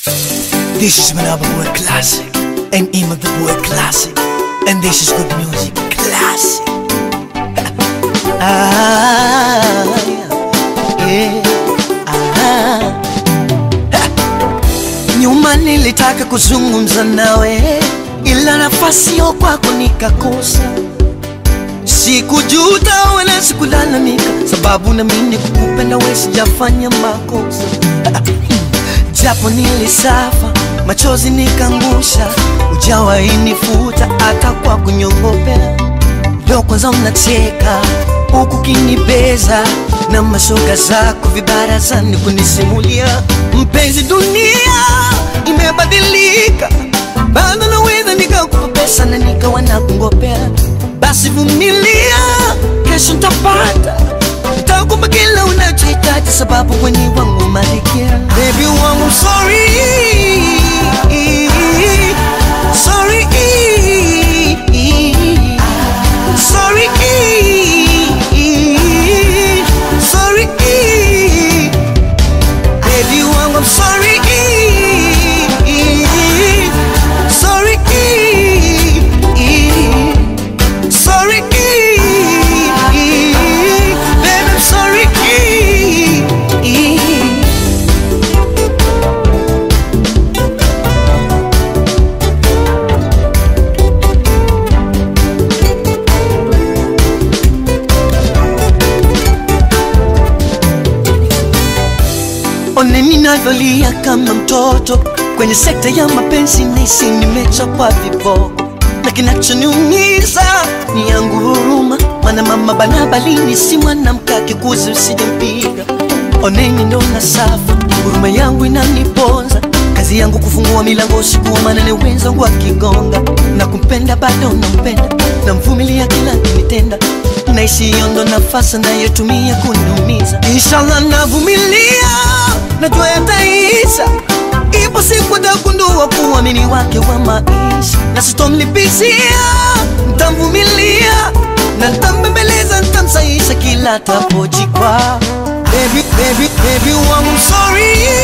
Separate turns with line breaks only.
This is Manaba Boy Classic and Ima the Boy Classic and this is good music classic. ah, yeah, ah. Nyuma nilitaka kuzungumza nawe ila nafasi yo kwako nikakosa. Sikujuta wala sikulalamika, sababu na mimi kukupenda wewe sijafanya makosa japo nilisafa machozi nikangusha, ujawainifuta hata kwa kunyongopea. Leo kwanza mnacheka huku kinibeza na mashoga zako vibarazani kunisimulia. Mpenzi, dunia imebadilika, bado naweza nikakupa pesa na nikawa nakungopea. Basi vumilia, kesho ntapata nitakupa kila unachohitaji, sababu kwenye wangu malikia. Baby wangu sorry, sorry, sorry, sorry, baby wangu I'm sorry, sorry, sorry, baby I'm sorry. One ninavyolia kama mtoto kwenye sekta ya mapenzi, nahisi nimechapwa viboko, na kinachoniumiza ni yangu huruma, maana mama banabalini si mwanamke akikuzi usijempiga. Oneni ndo na safa, huruma yangu inaniponza, kazi yangu kufungua milango usiku wa manane, wenzangu wakigonga, na kumpenda bado nampenda, namvumilia kila kinitenda naishi hiyo ndo nafasi nayotumia kuniumiza. Inshallah navumilia, najua yataisha. Ipo siku nitagundua kuamini wake wa maisha, na sitomlipizia, ntamvumilia na ntambembeleza, ntamsaisha kila tapojikwa. Baby, baby, baby wangu sorry